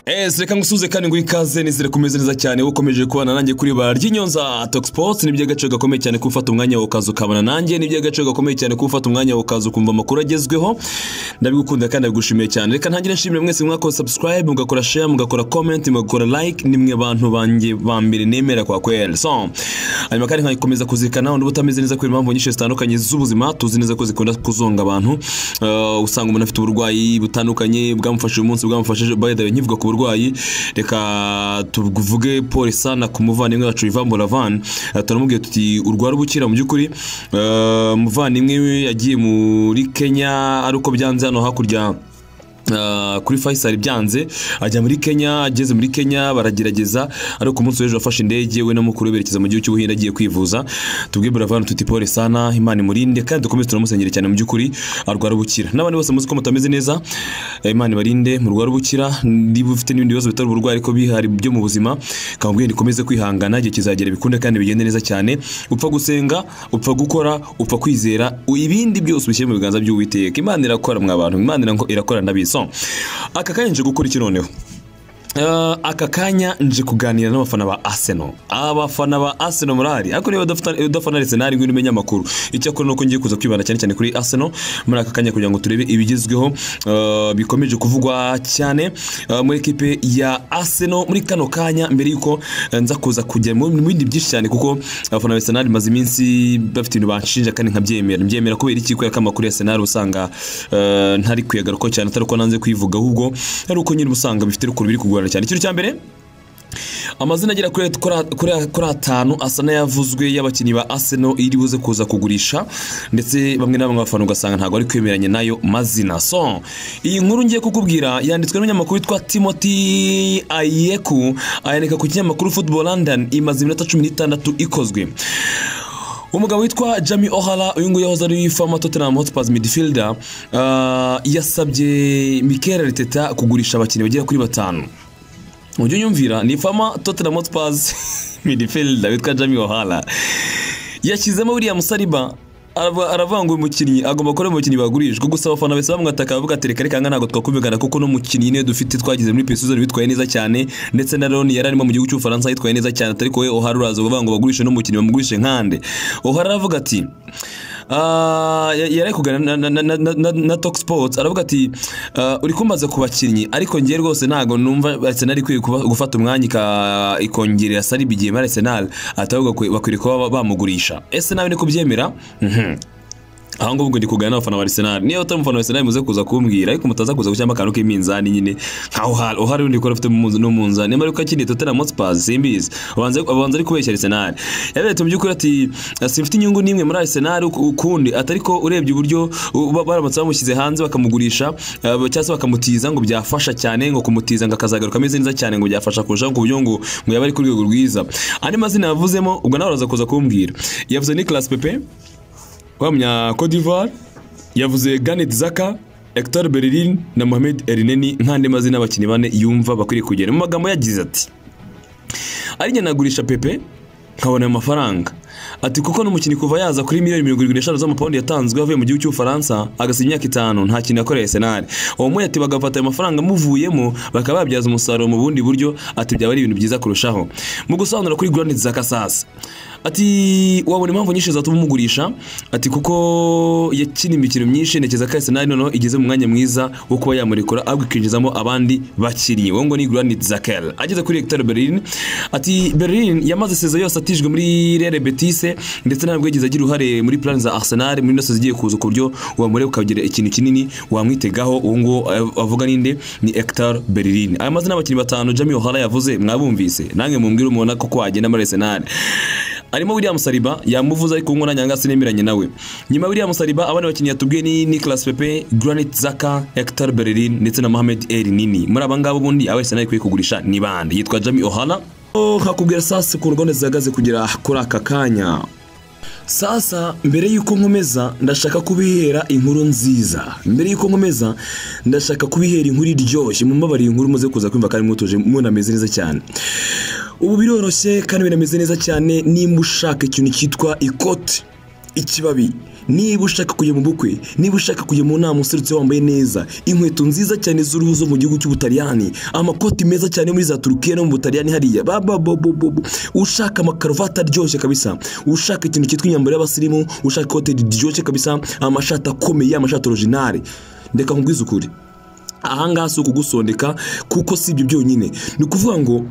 yes reka ngusuze kandi ngo ikaze nizere kumeze neza cyane ukomeje kubana nanjye kuri bara ry'inyonza Talk Sports ni iby'agaciro gakomeye cyane ko ufata umwanya wawe ukaza ukabana nanjye ni iby'agaciro gakomeye cyane ko ufata umwanya wawe ukaza ukumva amakuru agezweho ndabigukunda kandi ndagushimiye cyane reka ntangire nshimire mwese mwakora subscribe mugakora share mugakora comment mugakora like ni mwe bantu banjye ba mbere nemera kwa kweli so hanyuma kandi nkakomeza kuzirikana undi utameze neza kubera impamvu nyinshi zitandukanye z'ubuzima tuzi neza ko zikunda kuzonga abantu Eh, usanga umuntu afite uburwayi butandukanye bwamufashije umunsi bwamufashije by the way nkivuga ku burwayi reka tuvuge Paul Sana ku muvandimwe wacu Ivan Boravan Eh, turamubwiye tuti urwara ubukira mu by'ukuri Eh, umuvandimwe we yagiye muri Kenya ari uko byanze hano hakurya Uh, kuri Faisal byanze ajya muri Kenya ageze muri Kenya baragerageza ariko ku munsi w'ejo yafashe indege we na mukuru we berekeza mu gihugu cy'ubuhinde agiye kwivuza tubwe buravan tuti pole sana imana imurinde kandi dukomeze turamusengera cyane mu by'ukuri arwara ubukira n'abandi bose muzi ko mutameze neza eh, imana ibarinde murwara ubukira niba ufite n'ibindi bibazo bitari uburwayi ariko bihari byo mu buzima kamubwiye nikomeze kwihangana igihe kizagera bikunde kandi bigende neza cyane upfa gusenga upfa gukora upfa kwizera u- ibindi byose ubishyire mu biganza by'uwiteka imana irakora mwa bantu imana iranko- irakora ndabizi So, aka kanya nje gukora iki noneho Eh, aka kanya nje kuganira n'abafana ba Arsenal abafana ba Arsenal murari ariko niba udafata- udafana Arsenal ngwino umenye amakuru icyakora nuko ngiye kuza kwibanda cyane cyane kuri Arsenal muri aka kanya kugira ngo turebe ibigezweho eh, bikomeje kuvugwa cyane eh, muri ekipe ya Arsenal muri kano kanya mbere yuko eh, nza kuza kujya mu mu bindi byinshi cyane kuko abafana ba Arsenal maze iminsi bafite ibintu banshinja kandi nkabyemera mbyemera kubera iki kubera ko amakuru ya Arsenal usanga eh, ntari kuyagaruka cyane atari uko nanze kwivuga ahubwo ari uko nyine usanga bifite urukuru biri kugorana cyane ikintu cya mbere amazina agera kuri kuri- kuri- kuri atanu asa n'ayavuzwe y'abakinnyi ba Arsenal iri buze kuza kugurisha ndetse bamwe na bamwe bafana ugasanga ntabwo ari kwemeranya nayo mazina so iyi nkuru ngiye kukubwira yanditswe n'umunyamakuru witwa Timothy Ayeku ayandika ku kinyamakuru Football London imaze iminota cumi n'itandatu ikozwe umugabo witwa Jamie O'Hara uyu nguyu yahoze ari fama Tottenham Hotspurs midfielder ah, yasabye Mikel Arteta kugurisha abakinnyi bagera kuri batanu ujye unyumvira ni fama Tottenham Hotspurs midfielder witwa Jamie O'Hara yashyizemo William Saliba arava- aravuga ngo uyu mukinnyi agomba kuba ari umukinnyi bagurishwa gusa abafana bose bamwataka bavuga ati reka reka aha ngaha ntabwo twakumvikana kuko n'umukinnyi nyine dufite twagize muri pesuzone witwaye neza cyane ndetse na Loni yari arimo mu gihugu cy'ubufaransa yitwaye neza cyane atari wowe ohara uraza uvuga ngo bagurishe n'umukinnyi bamugurishe nkande ohara aravuga ati "Ah, ya- yari ari kuganira na- na- na- na- na- na Talk Sports aravuga ati "Ah, uri kumbaza ku bakinnyi ariko ngiye rwose ntabwo numva Arsenal ikwiye kuba- gufata umwanya ika- ikongerera Saliba igihe muri Arsenal atavuga bakwiriye kuba bamugurisha ese nawe niko byemera Mhm. aho ngaho ubwo ndi kuganira n'abafana ba Arsenal niyo utari umufana wa Arsenal muze kuza kumbwira ariko mutaza kuza gushyiramo akantu k'iminzani nyine nka uhari uhari undi kora ufite mu- n'umunzani niba ariko akiniye Tottenham Hotspur simbizi abanza abanza ari kubeshya Arsenal yaberetse mu by'ukuri ati simfite inyungu n'imwe muri Arsenal uku- ukundi atari ko urebye uburyo u- ba- baramutse bamushyize hanze bakamugurisha eh, cyangwa se bakamutiza ngo byafasha cyane ngo kumutiza ngo akazagaruka ameze neza cyane ngo byafasha kurushaho ku buryo ngo ngo yaba ari ku rwego rwiza andi mazina yavuzemo ubwo nawe uraza kuza kumbwira yavuze Nicolas Pepe wa munya Cote d'Ivoire yavuze Granit Xhaka Hector Bellerin na Mohamed Elneny nk'andi mazina y'abakinnyi bane yumva bakwiriye kugera mu magambo yagize ati ari njye nagurisha Pepe nkabona ayo mafaranga ati kuko n'umukinnyi kuva yaza kuri miliyoni mirongo irindwi n'eshanu z'amapawundi yatanzwe avuye mu gihugu cy'ubufaransa agasiba imyaka itanu nta kintu yakoreye senari uwo muri ati bagafata ayo mafaranga amuvuyemo bakaba babyaza umusaruro mu bundi buryo ati byaba ari ibintu byiza kurushaho mu gusobanura kuri Granit Xhaka sasa ati wabona impamvu nyinshi zatuma umugurisha ati kuko yakina imikino myinshi ntekereza ko Arsenal noneho igeze mu mwanya mwiza wo kuba yamurekura ahubwo ikinjizamo abandi bakinnyi wowe ngo ni Granit Xhaka ageze kuri Hector Bellerin ati Berlin yamaze seza yose atijwe muri Real Betis ndetse ntabwo yagize agira uruhare muri plan za Arsenal muri nose zigiye kuza ku buryo wamureba ukagira ikintu kinini wamwitegaho uwo nguwo av- avuga ninde ni Hector Bellerin aya mazina y'abakinnyi batanu Jamie O'Hara yavuze mwabumvise nange mumbwire umubona ko wagenda muri Arsenal harimo William Saliba yamuvuze ariko ngo nanyanga sinemeranye nawe nyuma ya William Saliba abandi bakinnyi yatubwiye ni Nicolas Pepe Granit Xhaka Hector Bellerin ndetse na Mohamed Elneny muri aba ngabo ubundi aba Arsenal ikwiye kugurisha ni bande yitwa Jamie O'Hara Oh, nkakubwira sasa ukuntu gahunda zihagaze kugera kuri aka kanya sasa mbere y'uko nkomeza ndashaka kubihera inkuru nziza mbere y'uko nkomeza ndashaka kubihera inkuru iryoshye mumbabarire inkuru muze kuza kumva kandi mwutuje munameze neza cyane ubu biroroshye kandi binameze neza cyane nimba ushaka ikintu cyitwa ikote ikibabi niba ushaka kujya mu bukwe niba ushaka kujya mu nama userutse wambaye neza inkweto nziza cyane z'uruhu zo mu gihugu cy'ubutaliyani amakoti meza cyane muri za turukiya no mu butaliyani hariya baba bobobobo ushaka amakaruvati aryoshye kabisa ushaka ikintu cyitwa imyambaro y'abasirimu ushaka ikote riryoshye kabisa amashati akomeye amashati orojinari ndeka nkubwize ukuri ahangaha si ukugusondeka kuko si ibyo byonyine ni ukuvuga ngo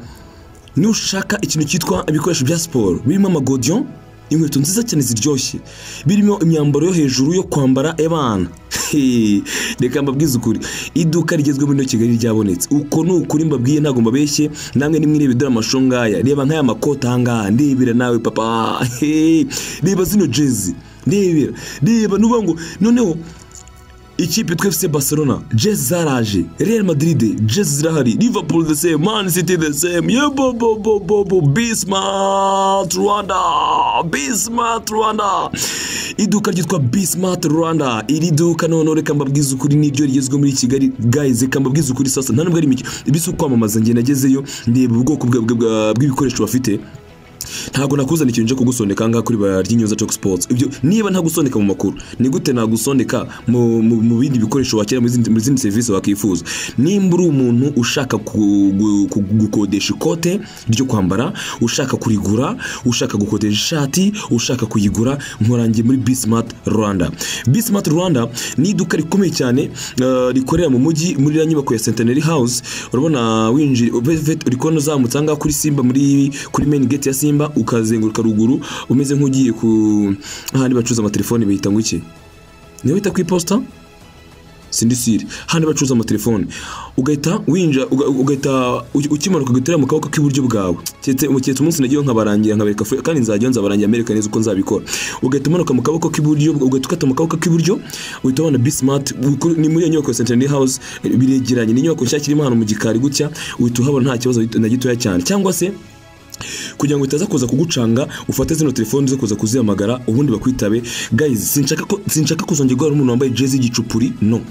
nushaka ikintu cyitwa ibikoresho bya siporo birimo amagodiyo inkweto nziza cyane ziryoshye birimo imyambaro yo hejuru yo kwambara abana reka mbabwize ukuri iduka rigezweho muri kigali ryabonetse uko ni ukuri mbabwiye ntabwo mbabeshye namwe nimwirebe dore amashusho ngaya reba nk'aya makoti ahangaha ndebera nawe papa reba zino jezi ndebera reba nuvuga ngo noneho ikipe twefuse barcelona jezi zaraje real madrid jezi zirahari liverpool the same man city the same yebobobobobo bismart rwanda bismart rwanda iduka ryitwa bismart rwanda iri duka noneho reka mbabwize ukuri nibyo rigezweho muri kigali guys reka mbabwize ukuri sasa nta nubwo ari imikino ibisa ukwamamaza njye nagezeyo ndeba ubwoko bwa- bwa- bwa- bw'ibikoresho bafite ntabwo nakuzana ikintu cyo kugusondeka ahangaha kuri bara ry'inyuza Talk Sports ibyo niba ntagusondeka mu makuru ni gute nagusondeka mu, mu, mu bindi bikoresho wakira mu zindi, mu zindi serivisi wakifuza nimba uri umuntu ushaka ku- gu- ku- gukodesha ikote ryo kwambara ushaka kurigura ushaka gukodesha ishati ushaka kuyigura nkorangiye muri Bismart Rwanda Bismart Rwanda ni iduka rikomeye cyane eh, rikorera mu mujyi muri ya nyubako ya Centenary House urabona winjira urikona uzamutse ahangaha kuri Simba muri kuri main gate ya Simba ukazenguruka ruguru umeze nk'ugiye ku ahandi bacuruza amatelefoni bihita ngo iki niyo bita ku iposita sindisire hano bacuruza amatelefoni ugahita winjira uga- ugahita uki- ukimanuka ugatera mu kaboko k'iburyo bwawe keretse keretse umunsi nagiyeho nkabarangira nkabereka fu- kandi nzajyayo nzabarangira mbereka neza uko nzabikora ugahita umanuka mu kaboko k'iburyo ugahita ukata mu kaboko k'iburyo uhita ubona bismart Uku- ni muri iyo nyubako ya centenary house biregeranye ni inyubako nshyashya irimo ahantu mu gikari gutya uhita uhabona nta kibazo na gitoya cyane cyangwa se kugira ngo itaza kuza kugucanga ufate zino telefoni zo kuza kuzihamagara ubundi bakwitabe guys sinshaka ko sinshaka kuzongera guhura n'umuntu wambaye jezi y'igicupuri no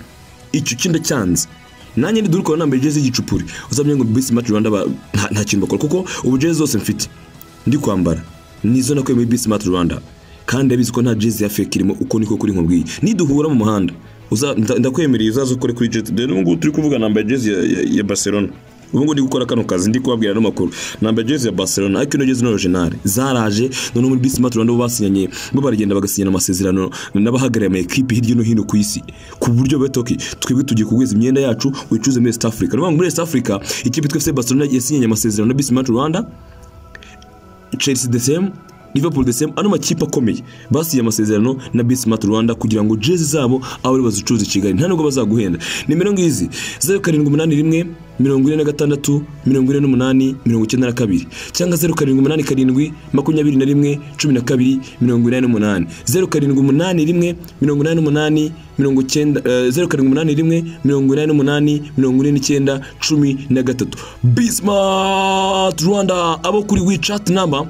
icyo kinda cyanze nanjye ndidurukora nambaye jezi y'igicupuri uzamenya ngo bismart rwanda ba- nta- nta kintu bakora kuko ubu jezi zose mfite ndi kwambara nizo nakuye muri bismart rwanda kandi abizi ko nta jezi ya fake irimo uko niko kuri nkubwiye niduhura mu muhanda uza- nda- ndakwemereye uzaze ukore kuri jezi dore n'ubu ngubu turi kuvuga nambaye jezi ya- ya- ya barcelona ubu ngubu ndi gukora kano kazi ndi kubabwira ano makuru nambaye jezi ya barcelona ariko ino jezi ni originale zaraje noneho muri bismart rwanda bo basinyanye bo baragenda bagasinyana amasezerano n'abahagarariye ama ekipi hirya no hino ku isi ku buryo batoki twebwe tugiye kugwiza imyenda yacu wicuze muri East Africa ni ukuvuga ngo muri East Africa ikipe twefuse barcelona yasinyanye amasezerano na bismart rwanda Chelsea the same Liverpool the same ano makipe akomeye basiye amasezerano na Bismart Rwanda kugira ngo jezi zabo abo ari bazicuruza i Kigali nta nubwo bazaguhenda nimero ngizi zeru karindwi umunani rimwe mirongo ine na gatandatu mirongo ine n'umunani mirongo icyenda na kabiri cyangwa zeru karindwi umunani karindwi makumyabiri na rimwe cumi na kabiri mirongo inani n'umunani zeru karindwi umunani rimwe mirongo inani n'umunani mirongo icyenda eh, zeru karindwi umunani rimwe mirongo inani n'umunani mirongo ine n'icyenda cumi na gatatu Bismart Rwanda abo kuri WeChat number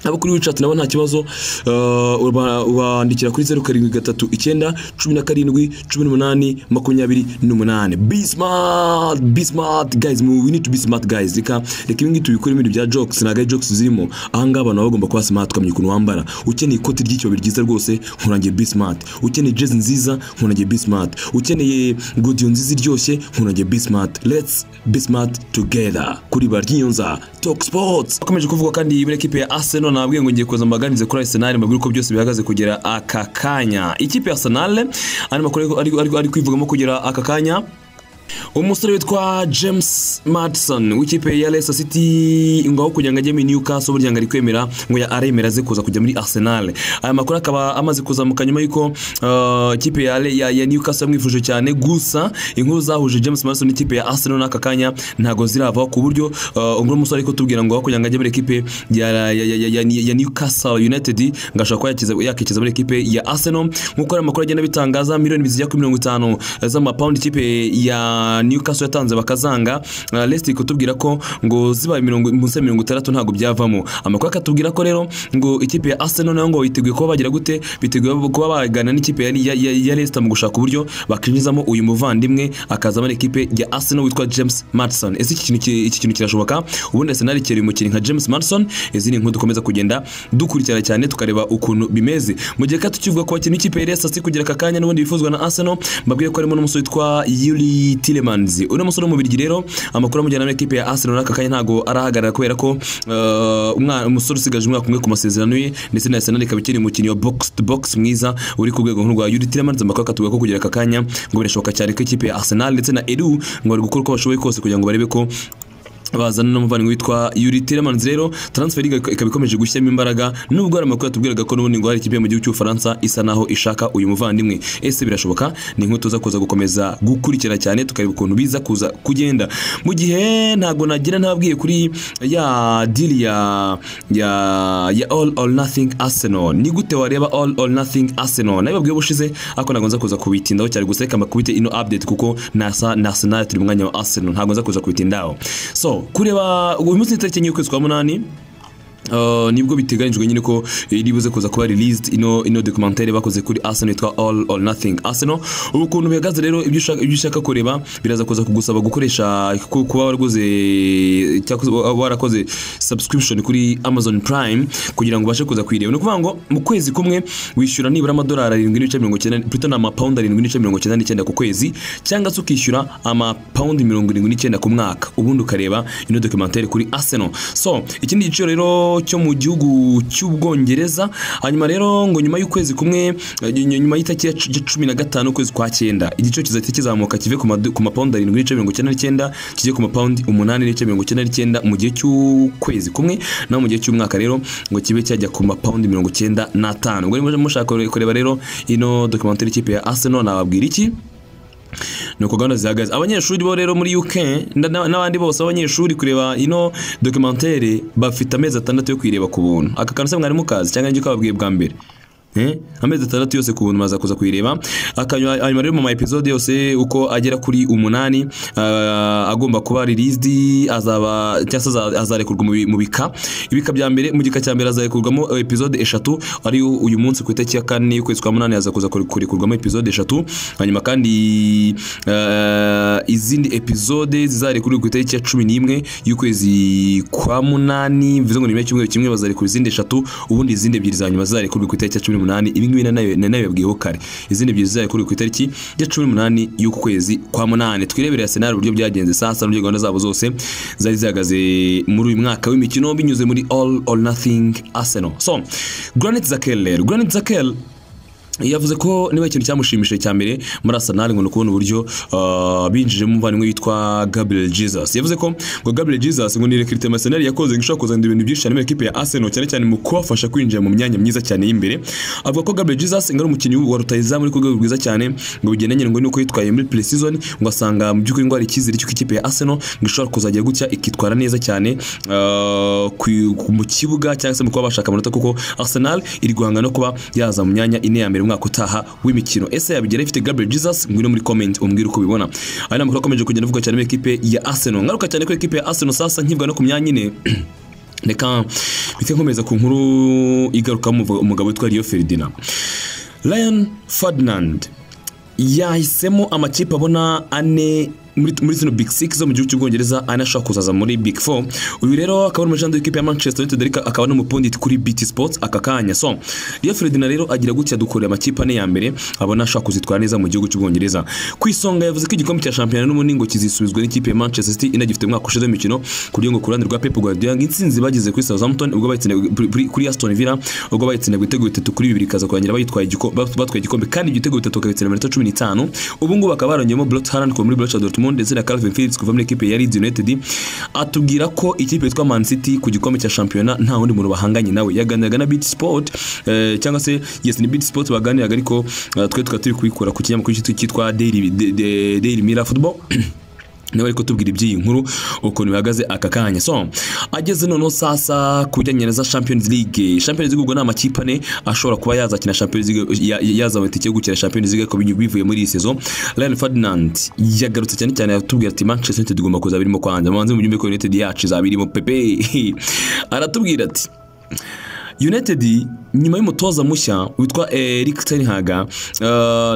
abo kuri wicati nabo nta kibazo eh, uba- ubandikira kuri zeru karindwi gatatu icyenda cumi na karindwi cumi n'umunani makumyabiri n'umunani bismart bismart guys mu- we need to be smart guys reka reka ibi ngibi tubikore ibindi bya jokes ntabwo ari jokes zirimo ahangaha abantu baba bagomba kuba smart ukamenya ukuntu wambara ukeneye ikoti ry'ikibabi ryiza rwose nkurangiye bismart ukeneye jezi nziza nkurangiye bismart ukeneye godiyo nziza iryoshye nkurangiye bismart let's be smart together kuri ba ry'inyonza talk sports akomeje kuvuga kandi muri ekipe ya arsenal nabwiye ngo ngiye kuza mbaganirize kuri arsenal mbabwire uko byose bihagaze kugera aka kanya ikipe ya arsenal ari makuru ariko- ariko- ariko- ari kwivugamo kugera aka kanya umusore witwa james madison w'ikipe ya Leicester city ngaho kugira ngo ajye muri newcastle burya ngo ari kwemera ngo ya aremera aze kuza kujya muri arsenal aya makuru akaba amaze kuzamuka nyuma y'uko uh, ikipe ya, Le- ya, ya newcastle yamwifuje cyane gusa inkuru zahuje james madison n'ikipe ya arsenal n'aka kanya ntabwo ziravaho ku buryo uh, uno musore ariko tubwira ngo aho kugira ngo ajye muri ekipe ya, ya, ya, ya, ya, ya newcastle united ngo ashobora kuba yakiza- yakikiza muri ekipe ya arsenal nk'uko ari amakuru agenda abitangaza miliyoni zijya kuri mirongo itanu z'amapawundi ikipe ya na newcastle yatanze bakazanga uh, leicester kutubwira ko ngo zibaye mirongo munsi ya mirongo itandatu ntabwo byavamo amakuru akatubwira ko rero ngo ikipe ya arsenal nayo ngo yiteguye kuba bagira gute biteguye kuba bagana n'ikipe ya, ya, ya, ya leicester mu gushaka uburyo bakinjizamo uyu muvandimwe akazamo n'ikipe ya arsenal witwa james madison ese iki kintu ki- iki kintu kirashoboka ubundi arsenal ikera umukinnyi nka james madison izi ni inkuru dukomeza kugenda dukurikirana cyane tukareba ukuntu bimeze mu gihe kato kivuga ku bakinnyi b'ikipe ya leicester city kugira aka kanya n'ubundi bifuzwa na arsenal mbabwiye ko harimo n'umusore witwa yuri tilemans uno musore w'umubirigi rero amakuru amujyana n'ikipe ya arsenal n'aka kanya ntabwo arahagarara kubera ko eh, umwana- umusore usigaje umwaka umwe ku masezerano ye ndetse na arsenal ikaba ikiri umukinnyi wa box to box mwiza uri ku rwego nk'urwa yuri tilemans amakuru akatubwira ko kugira aka kanya ngo birashoboka cyane ko ikipe ya arsenal ndetse na edu ngo bari gukora uko bashoboye kose kugira ngo barebe ko bazana n'umuvandimwe witwa Yuri Telemans rero transfer liga ikaba ikomeje gushyiramo imbaraga nubwo hari amakuru yatubwiraga ko n'ubundi ngo hari ikipe yo mu gihugu cy'ubufaransa isa naho ishaka uyu muvandimwe ese birashoboka ni inkuru tuza kuza gukomeza gukurikira cyane tukareba ukuntu biza kuza kugenda mu gihe ntabwo nagira ntababwiye kuri ya dili ya ya ya all or nothing arsenal ni gute wareba all or nothing arsenal nabibabwiye ubushize ariko ntabwo nza kuza kubitindaho cyane gusa reka makubite ino update kuko nasa na arsenal turi mu mwanya wa arsenal ntabwo nza kuza kubitindaho so kureba uyu munsi ni tariki enye y'ukwezi kwa munani Uh, nibwo biteganyijwe nyine ko iri buze kuza kuba released ino ino documentaire bakoze kuri Arsenal yitwa All or Nothing Arsenal ubu kuntu bihagaze rero ibyo ushaka ibyo ushaka kureba biraza kuza kugusaba gukoresha ku- kuba waraguze cyangwa warakoze subscription kuri Amazon Prime kugira ngo ubashe kuza kwireba ni ukuvuga ngo mu kwezi kumwe wishyura nibura amadolari arindwi n'ibice mirongo icyenda plutôt ni amapawundi arindwi n'ibice mirongo icyenda n'icyenda ku kwezi cyangwa se ukishyura amapawundi mirongo irindwi n'icyenda ku mwaka ubundi ukareba ino documentaire kuri Arsenal so ikindi giciro rero cyo mu gihugu cy'ubwongereza hanyuma rero ngo nyuma y'ukwezi kumwe eh, nyuma y'itariki ya cu- ya cumi na gatanu ukwezi kwa cyenda igiciro kizahita kizamuka kive ku madu- ku mapawundi arindwi n'ibice mirongo icyenda n'icyenda kijye ku mapawundi umunani n'ibice mirongo icyenda n'icyenda mu gihe cy'ukwezi kumwe naho mu gihe cy'umwaka rero ngo kibe cyajya ku mapawundi mirongo icyenda n'atanu ubwo niba mushaka kureba rero ino documentary y'ikipe ya arsenal nababwira iki nuko gahunda zihagaze abanyeshuri bo rero muri UK nda- na- n'abandi bose b'abanyeshuri kureba ino documentaire bafite amezi atandatu yo kuyireba ku buntu aka kantu se mwarimu kazi cyangwa njye kababwiye bwa mbere Eh? amezi atandatu yose ku buntu maza kuza kuyireba akanywa hanyuma rero mu ma episode yose uko agera kuri umunani ah, agomba kuba released azaba cyangwa se aza- azarekurwa mu bi- mu bika ibika bya mbere mu gika cya mbere azarekurwamo eh, episode eshatu ari uyu munsi ku itariki ya kane y'ukwezi kwa munani aza kuza kurekurwamo episode eshatu hanyuma kandi eh, izindi episode zizarekurwa ku itariki ya cumi n'imwe y'ukwezi kwa munani bivuze ngo ni nyuma y'icyumweru kimwe bazarekura izindi eshatu ubundi izindi ebyiri za nyuma zizarekurwa ku itariki ya cumi n'umunani ibi ngibi nanayo nabibabwiyeho kare izindi ebyiri zizarekurwa ku itariki ya cumi n'umunani y'uku kwezi kwa munani twirebere Arsenal uburyo byagenze saa sita n'uburyo gahunda zabo zose zari zihagaze muri uyu mwaka w'imikino binyuze muri all or nothing Arsenal so Granit Xhaka rero Granit Xhaka yavuze ko niba ikintu cyamushimishije cya mbere muri Arsenal ngo ni ukubona uburyo ah, binjijemo umuvandimwe witwa Gabriel Jesus yavuze ko ngo Gabriel Jesus ngo ni recrutement Arsenal yakoze ngo ishobora kuzana ibintu byinshi cyane muri ekipe ya Arsenal cyane cyane mu kubafasha kwinjira mu myanya myiza cyane y'imbere avuga ko Gabriel Jesus ngo ari umukinnyi wa rutayizamu uri ku rwego rwiza cyane ngo bigendanye ngo nuko yitwaye muri pre-season ngo asanga mu by'ukuri ngo hari icyizere cy'uko ikipe ya Arsenal ngo ishobora kuzajya gutya ikitwara neza cyane ah, ku- ku- mu kibuga cyangwa se mu kuba bashaka amanota kuko Arsenal iri guhanga no kuba yaza mu myanya ine ya mbere umwaka utaha w'imikino ese yabigera ifite Gabriel Jesus ngwino muri comment umbwire uko ubibona aya ni amakuru akomeje kugenda avugwa cyane muri ekipe ya Arsenal ngaruka cyane ko ekipe ya Arsenal sasa nkibwa no ku myanya ine reka mpite nkomeza ku nkuru igarukamo umugabo- umugabo witwa Rio Ferdinand Ryan Ferdinand yahisemo amakipe abona ane muri muri zino big six zo mu gihugu cy'ubwongereza ane ashaka kuzaza muri big four uyu rero akaba ari umujyanama w'ikipe ya manchester united ariko akaba n'umupondi kuri bt sports aka kanya so Rio Ferdinand rero agira gutya dukorera amakipe ane ya mbere abona ashaka kuzitwara neza mu gihugu cy'ubwongereza ku isonga yavuze ko igikombe cya shampiyona n'ubundi ngo kizisubizwa n'ikipe ya manchester city inagifite umwaka ushize w'imikino kugira ngo ku ruhande rwa pep guardiola ngo intsinzi bagize kuri southampton ubwo bayitsindaga kuri aston villa ubwo bayitsindaga ibitego bitatu kuri bibiri ikaza kurangira bayitwaye igiko- batwaye igikombe kandi ibyo bitego bitatu bakabitsina minota cumi n'itanu ubu ngubu bakaba barongeyemo Brot Haaland kuva muri Borussia Dortmund ndetse na Calvin Phillips kuva muri ekipe ya Leeds United atubwira ko ikipe yitwa Man City ku gikombe cya shampiyona nta wundi muntu bahanganye nawe yaganiraga na Beat Sport eh, cyangwa se yes ni Beat Sport baganiraga ariko eh, twe tukaba turi kubikura ku kinyamakuru cyitwa Daily Daily Mirror Football niba ari kutubwira iby'iyi nkuru ukuntu bihagaze aka kanya so ageze noneho sasa ku bijyanye na za champions league champions league ubwo ni amakipe ane ashobora kuba yazakina champions league ya- yazaba itike yo gukina champions league ariko bivuye muri iyi sezo Ryan Ferdinand yagarutse cyane cyane yatubwira ati Manchester United igomba kuzaba irimo kwanza manze mu gihugu United yacu izaba irimo pepe aratubwira ati United nyuma y'umutoza mushya witwa Eric Ten Hag eh,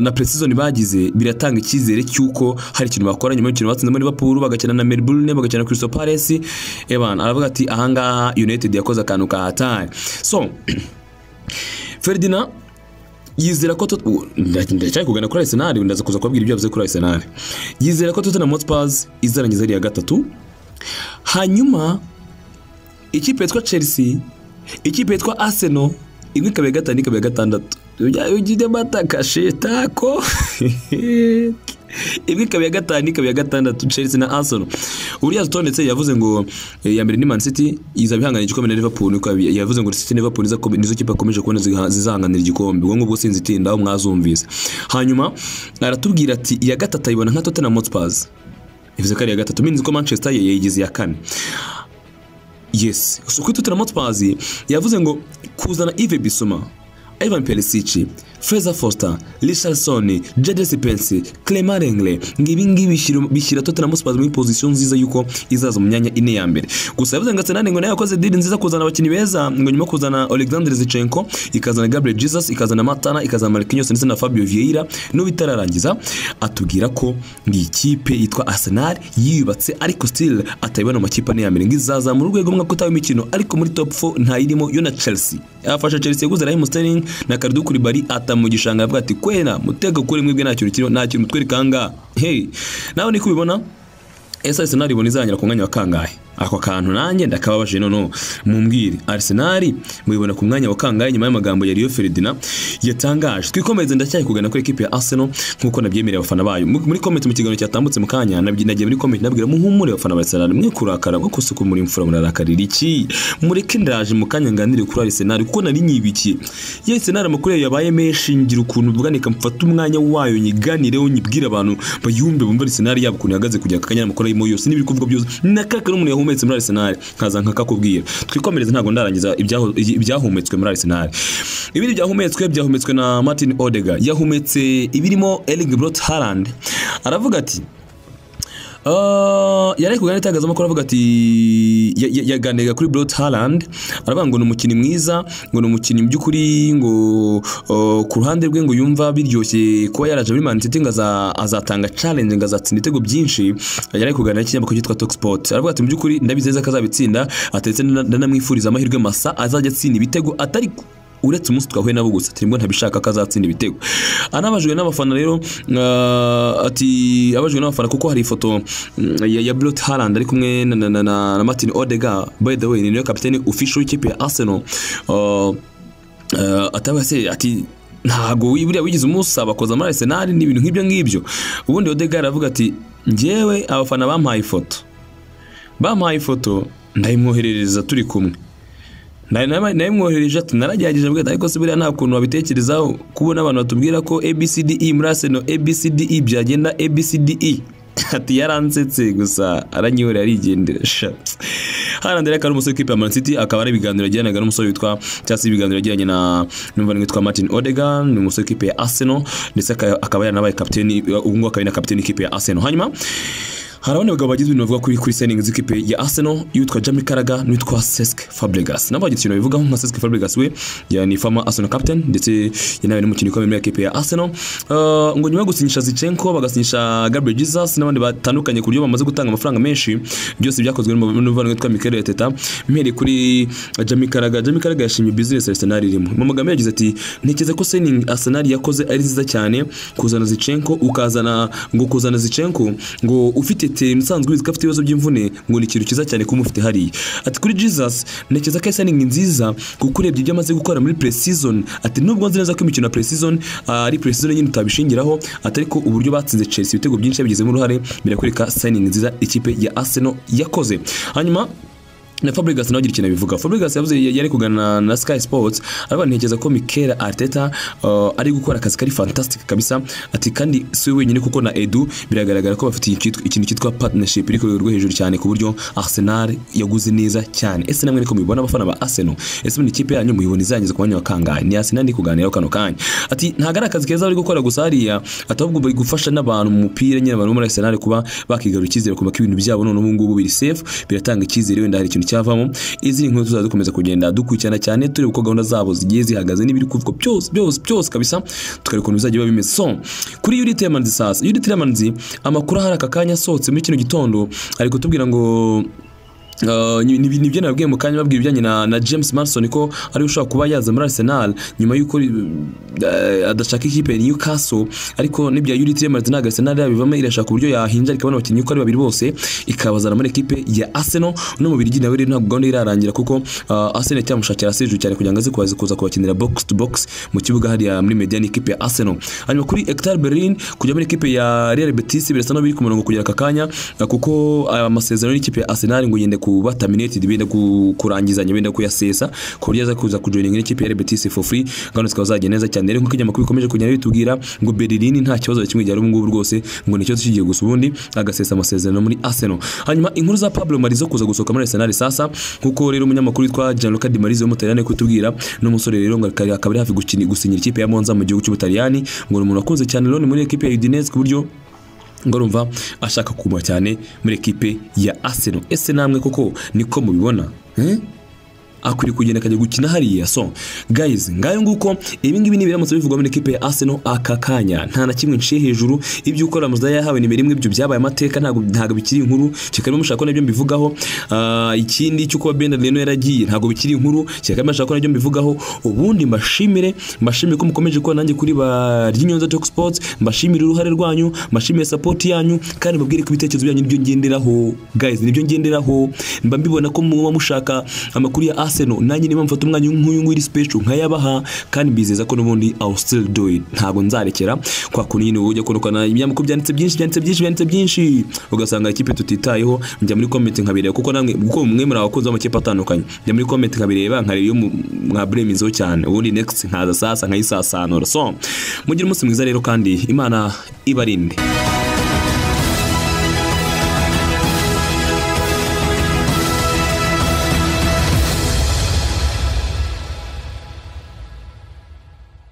na preseason bagize biratanga icyizere cy'uko hari ikintu bakora nyuma y'umukino batsinzemo Liverpool bagakina na Melbourne bagakina na Crystal Palace eban aravuga ati ahangaha United yakoze akantu kahatari so Ferdinand yizera ko Tot- ubu, nda- ndacyari kugana kuri Arsenal ndaza kuza kubabwira ibyo yavuze kuri Arsenal yizera ko Tottenham Hotspur izarangiza ari iya gatatu hanyuma ikipe yitwa chelsea ikipe yitwa arsenal imwe ikaba iya gatanu ikaba iya gatandatu ujye bataka shetako imwe ikaba iya gatanu ikaba iya gatandatu chelsea na arsenal uriya utondetse yavuze ngo eh, iya mbere ni man city izaba ihanganira igikombe na liverpool niko yabi- yavuze ngo city na liverpool nizo kome- nizo kipe akomeje kubona ziha- zizahanganira igikombe ubwo ngubwo sinzi itinda aho mwazumvise hanyuma aratubwira ati iya gatatu ayibona nka tottenham hotspurs bivuze ko ari iya gatatu minzi ko manchester ye yayigize iya kane yes so kuri tutaramo twazi yavuze ngo kuzana ive bisoma ivan perisici freza foster richardson jadesi pensi clement rengle ngibi ngibi bishyira- bishyira tottenham hotspurs muri pozisiyo nziza y'uko izaza mu myanya ine ya mbere gusa yavuze ngo arsenal ngo nayo yakoze diri nziza kuzana abakinnyi beza ngo nyuma yo kuzana alexander zichenko ikazana gabriel jesus ikazana matana ikazana marquinhos ndetse na fabio vieira n'ubu itararangiza atubwira ko iyi kipe yitwa arsenal yiyubatse ariko still atayibona mu makipe ane ya mbere ngo izazamura urwego umwaka utaha w'imikino ariko muri top 4 ntayirimo yo na chelsea yafasha chelsea yaguze raheem sterling na karidu kuribari ata mu gishanga avuga ati kwena muteka kuri mwebwe nta kintu kiriho nta kintu mutwereka aha ngaha hey nawe niko ubibona ese Arsenal ibona izanyura ku mwanya wa kangahe ako kantu nanjye ndakababaje noneho mumbwire Arsenal muyibona ku mwanya wa kangahe nyuma y'amagambo ya Rio Ferdinand yatangaje twikomeze ndacyari kugana kuri ekipe ya Arsenal nk'uko nabyemereye abafana bayo Mu- muri comment mu kiganiro cyatambutse mu kanya nabyi- nagiye muri comment nabwira muhumure abafana ba Arsenal mwe kurakara mwe kusuku muri mfura murarakarira iki mureke ndaje mu kanya nganire kuri Arsenal kuko nari nyibikiye ya Arsenal amakuru yayo yabaye menshi ngira ukuntu bwanika mfata umwanya wayo nyiganireho nyibwire abantu bayumve bumve Arsenal yabo ukuntu ihagaze kugira ngo akanya amakuru ayimo yose n'ibiri kuvuga byose nakaka n'umuntu yahumetse muri Arsenal nkaza nkakakubwira twikomereze ntabwo ndarangiza ibyaho- ibyahumetswe muri Arsenal ibindi byahumetswe byahumetswe na Martin Odega yahumetse ibirimo Erling Brot Haaland aravuga ati Uh, yari ari kuganira n'itangazamakuru avuga ati ya- ya- yaganiraga kuri Brot Haaland aravuga ngo ni umukinnyi mwiza ngo ni umukinnyi mu by'ukuri ngo uh, ku ruhande rwe ngo yumva biryoshye kuba yaraje muri Man City ngo aza- azatanga challenge ngo azatsinda ibitego byinshi yari ari kuganira n'ikinyamakuru cyitwa Talk Sport aravuga ati mu by'ukuri ndabizeza ko azabitsinda ateretse ndana- ndanamwifuriza amahirwe masa azajya atsinda ibitego atari ku- uretse umunsi twahuye nabo gusa turimo ntabishaka ko azatsinda ibitego anabajwe n'abafana rero uh, ati abajwe n'abafana kuko hari ifoto mm, ya, ya Brot Haaland ari kumwe na, na, na, na, na Martin Odegaard by the way ni nawe kapiteni official w'ikipe ya Arsenal uh, uh, atavuga se ati ntago buriya wigize umusaba koza muri Arsenal ni ibintu nk'ibyo ngibyo ubundi Odegaard aravuga ati njyewe abafana bampaye ifoto bampaye ifoto ndayimwoherereza turi kumwe Nari- nari- narimwohereje ati naragerageje mbwira ati, ariko se buriya nta kuntu wabitekerezaho kubona abantu batubwira ko abcde muri aseno abcde byagenda abcde ati yaransetse gusa aranyihora yarigendera sha harandi rero akaba ari umusore w'ikipe ya Man City akaba ari ibiganiro yagiranaga n'umusore witwa cyangwa se ibiganiro yagiranye na n'umuvandimwe witwa Martin Odegaard ni umusore w'ikipe ya Arsenal ndetse aka- akaba yaranabaye kapiteni ubu ngubu akaba ari na kapiteni w'ikipe ya Arsenal hanyuma hari abandi bagabo bagize ibintu bavuga kuri kuri signing z'ikipe ya Arsenal y'uwitwa Jamie Carragher n'uwitwa Cesc Fabregas nabo bagize ikintu babivugaho nka Cesc Fabregas we ya ni former Arsenal captain ndetse yanawe n'umukinnyi ukomeye muri ekipe ya Arsenal Uh, ngo nyuma yo gusinyisha Zinchenko bagasinyisha Gabriel Jesus n'abandi batandukanye ku buryo bamaze gutanga amafaranga menshi byose byakozwe n'umuvandimwe witwa Mikel Arteta mpereye kuri Jamie Carragher Jamie Carragher yashimye business Arsenal irimo mu magambo yagize ati ntekereza ko signing Arsenal yakoze ari nziza cyane kuzana Zinchenko ukazana ngo kuzana Zinchenko ngo ufite team nsanzwe ubizi ko afite ibibazo by'imvune ngo ni ikintu cyiza cyane kumufite hariya ati kuri Jesus ntekereza ko signing nziza kuko urebye ibyo amaze gukora muri pre-season ati nubwo nzi neza ko imikino ya pre-season ah, ari pre-season nyine utabishingiraho ati ariko uburyo batsinze Chelsea ibitego byinshi yabigizemo uruhare birakwereka signing nziza ikipe ya Arsenal yakoze hanyuma na Fabregas nawe agira ikintu abivuga Fabregas yavuze yari kuganira na Sky Sports aravuga ntekereza ko Mikel Arteta uh, ari gukora akazi kari fantastic kabisa ati kandi si we wenyine kuko na Edu biragaragara ko bafite ikintu- ikintu cyitwa partnership iri ku rwego rwo hejuru cyane ku buryo Arsenal yaguze neza cyane ese namwe niko mubibona abafana ba Arsenal ese muri ikipe yanyu muyibona izangiza ku mwanya wa kangahe ni Arsenal ndi kuganiraho kano kanya ati ntago ari akazi keza bari gukora gusa hariya ati ahubwo bari gufasha n'abantu mu mupira nyine abantu bo muri Arsenal kuba bakigarura icyizere ku ibintu byabo none ubu ngubu biri safe biratanga icyizere wenda hari ikintu cyavamo izi ni inkuru tuzajya dukomeza kugenda dukurikirana cyane tureba uko gahunda zabo zigiye zihagaze n'ibiri kuvugwa byose byose byose kabisa tukareba ukuntu bizajya biba bimeze so kuri Yuri Temanzi sasa Yuri Temanzi amakuru hari aka kanya asohotse muri kino gitondo ari kutubwira ngo Uh, ni ni- ni byo nabwiye mu kanya babwira ibijyanye na, na James Marston ko ari ushobora kuba yaza muri Arsenal nyuma y'uko uh, adashaka ikipe ya Newcastle ariko n'ibya Yuri Tielemans ntabwo Arsenal yabivamo irashaka uburyo yahinja ikabona abakinnyi uko ari babiri bose ikabazana muri ekipe ya Arsenal no mu Birigi nawe rero ntabwo gahunda ye irarangira kuko uh, Arsenal cyamushakira Sergio cyane kugira ngo aze kuza kuza kubakinira box to box mu kibuga hariya muri Median ikipe ya Arsenal hanyuma kuri Hector Bellerin kujya muri ekipe ya Real Betis birasa n'aho biri ku murongo kugera aka kanya uh, kuko aya masezerano y'ikipe ya Arsenal ngo yende kuba terminated benda ku- kurangizanya benda kuyasesa ku buryo aza kuza kujoininga n'ikipe ya Real Betis for free gahunda zikaba zagiye neza cyane rero nk'uko ibinyamakuru bikomeje kugenda bitubwira ngo Bellerin nta kibazo na kimwe gihari ubu ngubu rwose ngo ni ikibazo kigiye gusa ubundi agasesa amasezerano muri Arsenal hanyuma inkuru za Pablo Mari zo kuza gusohoka muri Arsenal sasa nk'uko rero umunyamakuru witwa Gianluca Di Marzio w'umutaliyani ari kutubwira n'umusore rero ngo akari- akaba ari hafi gukini- gusinyira ikipe ya Monza mu gihugu cy'Ubutaliyani ngo ni umuntu wakunze cyane Loni muri ekipe ya Udinese ku buryo ngo urumva ashaka kuguma cyane muri ekipe ya Arsenal ese namwe koko niko mubibona Eh? akwiriye kugenda akajya gukina hariya so guys ngayo nguko ibingibi ni biramutse bivugwa muri ekipe ya Arsenal aka kanya nta na kimwe nciye hejuru ibyo ukora muza yahawe nimero imwe ibyo byabaye amateka ntabwo ntabwo bikiri inkuru kikarimo mushaka ko nabyo mbivugaho Ah, ikindi cy'uko Ben Leno yaragiye ntabwo bikiri inkuru kikarimo mushaka ko nabyo mbivugaho ubundi mbashimire mbashimire ko mukomeje kuba nanjye kuri ba Ryinyoza Talk Sports mbashimire uruhare rwanyu mbashimire support yanyu kandi mbabwire ko ibitekerezo byanyu nibyo ngenderaho guys nibyo ngenderaho mba mbibona ko muba mushaka amakuru ya Arsenal nanjye niba mfata umwanya nk'uyu nguyu iri special nkayabaha kandi mbizeza ko n'ubundi I'll still do it ntabwo nzarekera kwa kundi nyine ujya kurukana ibinyamakuru byanditse byinshi byanditse byinshi byanditse byinshi ugasanga ikipe tutitayeho njya muri comment nkabireba kuko namwe kuko mwe muri abakunzi b'amakipe atandukanye njya muri comment nkabireba nkareba iyo mu- mwaburemezeho cyane ubundi next nkaza sasa nkayisasanura so mugire umunsi mwiza rero kandi Imana ibarinde